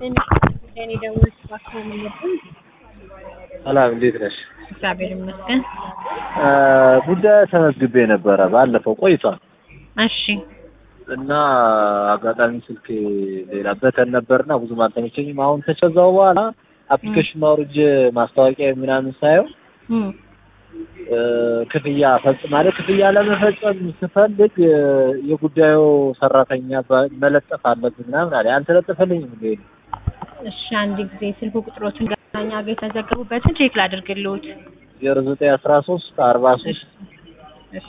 እኔ ደወልኩ እባክዎ መለስን። ሰላም እንዴት ነሽ? እግዚአብሔር ይመስገን። ጉዳይ ተመዝግቤ ነበረ ባለፈው ቆይቷል እሺ እና አጋጣሚ ስልክ ሌላ በተን ነበርና ብዙም አልተመቸኝም። አሁን ከቸዛው በኋላ አፕሊኬሽን አውርጄ ማስታወቂያ ምናምን ሳየው እም፣ ክፍያ ፈጽማለሁ። ክፍያ ለመፈጸም ስፈልግ የጉዳዩ ሰራተኛ ባ- መለጠፍ አለብን ምናምን አለ። አልተለጠፈልኝም እንዴ? እሺ አንድ ጊዜ ስልክ ቁጥሮትን ጋኛ ጋር የተዘገቡበትን ቼክ ላድርግልዎት። ዜሮ ዘጠኝ አስራ ሶስት አርባ ሶስት እሺ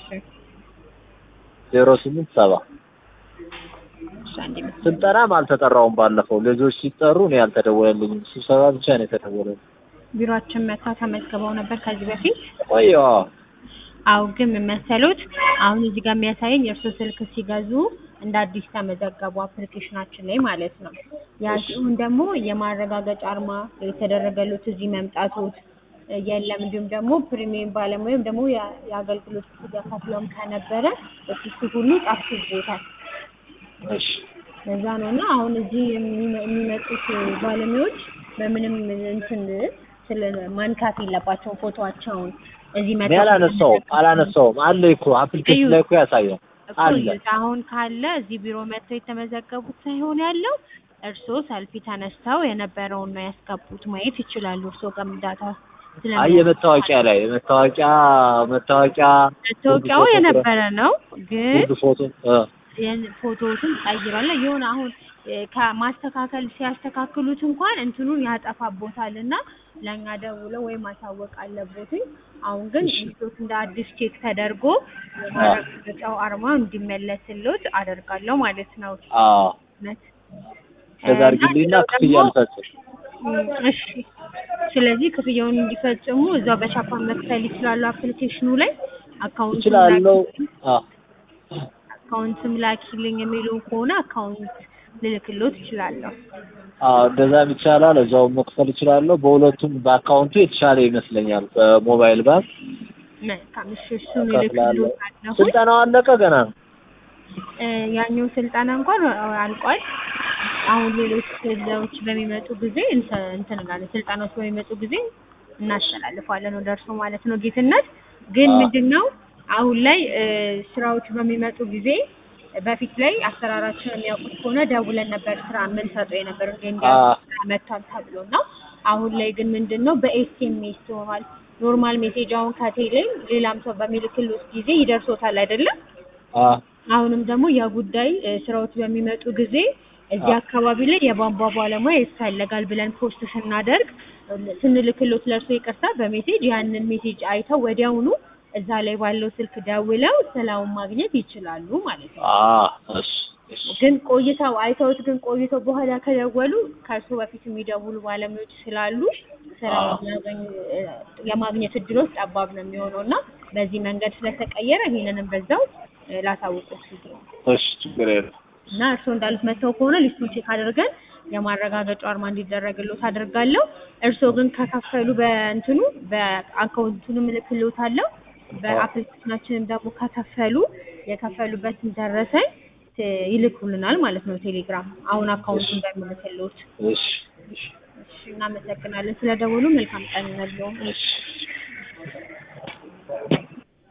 ዜሮ ስምንት ሰባ እሺ አንድ ምስል ስልጠናም አልተጠራውም። ባለፈው ልጆች ሲጠሩ እኔ አልተደወለልኝም። ስብሰባ ብቻ ነው የተደወለልኝ። ቢሮአችን መታ ተመዝግበው ነበር ከዚህ በፊት። ቆየዋ አው ግን ምን መሰሎት፣ አሁን እዚህ ጋር የሚያሳየኝ የእርሶ ስልክ ሲገዙ እንደ አዲስ ተመዘገቡ አፕሊኬሽናችን ላይ ማለት ነው። ያ ሲሆን ደግሞ የማረጋገጫ አርማ የተደረገሉት እዚህ መምጣቶት የለም። እንዲሁም ደግሞ ፕሪሚየም ባለሙያ ወይም ደግሞ የ- የአገልግሎት ክፍያ ከፍለውም ከነበረ እሱ እሱ ሁሉ ጠፍቶበታል። እሺ ለዛ ነው እና አሁን እዚህ የሚመ- የሚመጡት ባለሙያዎች በምንም እንትን ስለ ማንካት የለባቸውም ፎቶዋቸውን እዚህ እኔ መጥተው አላነሳውም አላነሳውም አለ እኮ አፕሊኬሽን ላይ እኮ ያሳያል አለ። ቆዩት አሁን ካለ እዚህ ቢሮ መጥተው የተመዘገቡት ሳይሆን ያለው እርስዎ ሰልፊ ተነስተው የነበረውን ነው ያስገቡት። ማየት ይችላሉ። እርስዎ ጋር ዳታ አይ የመታወቂያ ላይ የመታወቂያ መታወቂያ መታወቂያው ሁሉ ፎቶ የነበረ ነው፣ ግን ሁሉ ፎቶ እ ያን ፎቶዎትን ቀይሯል። የሆነ አሁን እ ከማስተካከል ሲያስተካክሉት እንኳን እንትኑን ያጠፋቦታል እና ለእኛ ደውለው ወይ ማሳወቅ አለቦትኝ። አሁን ግን እሺ። እንቶት እንደ አዲስ ቼክ ተደርጎ የማረጋገጫው አርማ እንዲመለስልዎት አደርጋለሁ ማለት ነው። አዎ እውነት ከዛ አድርጊልኝና እና ክፍያ ደግሞ ልፈጽም። እም፣ እሺ ስለዚህ ክፍያውን እንዲፈጽሙ እዛው በቻፓ መክፈል ይችላሉ። አፕሊኬሽኑ ላይ አካውንት እችላለሁ። አዎ አካውንትም ላኪልኝ የሚሉ ከሆነ አካውንት ልልክሎት እችላለሁ። አዎ እንደዛም ይቻላል። እዛው መክፈል እችላለሁ። በሁለቱም በአካውንቱ የተሻለ ይመስለኛል። በሞባይል ባንክ መልካም እሺ፣ እሱን ከፍላለሁ። እልክሎታለሁ። ስልጠናው አለቀ ገና ነው? እ ያኛው ስልጠና እንኳን አልቋል። አሁን ሌሎች ስልጠናዎች በሚመጡ ጊዜ እንተ- እንትን እንላለን። ስልጠናዎች በሚመጡ ጊዜ እናስተላልፋለን ወደ እርሶ ማለት ነው። ጌትነት ግን አዎ። ምንድን ነው አሁን ላይ እ ስራዎች በሚመጡ ጊዜ በፊት ላይ አሰራራችን የሚያውቁት ከሆነ ደውለን ነበር ስራ የምንሰጠው የነበር እንደ እንዲያ አዎ። ስራ መጥቷል ተብሎ ነው። አሁን ላይ ግን ምንድን ነው በኤስኤምኤስ ሆኗል። ኖርማል ሜሴጅ አሁን ከቴሌ ሌላም ሰው በሚልክልዎት ጊዜ ይደርሶታል አይደለም? አዎ አሁንም ደግሞ የጉዳይ እ ስራዎች በሚመጡ ጊዜ እዚህ አዎ። አካባቢ ላይ የቧንቧ ባለሙያ ይፈለጋል ብለን ፖስት ስናደርግ እ ስንልክሎት ለእርሶ ይቅርታ በሜሴጅ ያንን ሜሴጅ አይተው ወዲያውኑ እዛ ላይ ባለው ስልክ ደውለው ስራውን ማግኘት ይችላሉ ማለት ነው። አዎ እሺ እሺ ግን ቆይተው አይተውት ግን ቆይተው በኋላ ከደወሉ ከእርሶ በፊት የሚደውሉ ባለሙያዎች ስላሉ ስራውን አዎ። ያገኙ እ የማግኘት እድሎች ጠባብ ነው የሚሆነው እና በዚህ መንገድ ስለተቀየረ ይሄንንም በዛው እ ላሳውቅዎት ሲል ነው። እሺ ችግር የለም። እና እርስዎ እንዳሉት መተው ከሆነ ሊስቱን ቼክ አድርገን የማረጋገጫው አርማ እንዲደረግልዎት አደርጋለሁ። እርስዎ ግን ከከፈሉ በእንትኑ በአካውንቱንም እልክልዎታለሁ። በአፕሊኬሽናችንም ደግሞ ከከፈሉ የከፈሉበትን ደረሰኝ ት- ይልኩልናል ማለት ነው ቴሌግራም አሁን አካውንቱን በሚልክልዎት። እሺ እሺ እሺ እናመሰግናለን ስለደወሉ። መልካም ቀን ይሁንልዎ። እሺ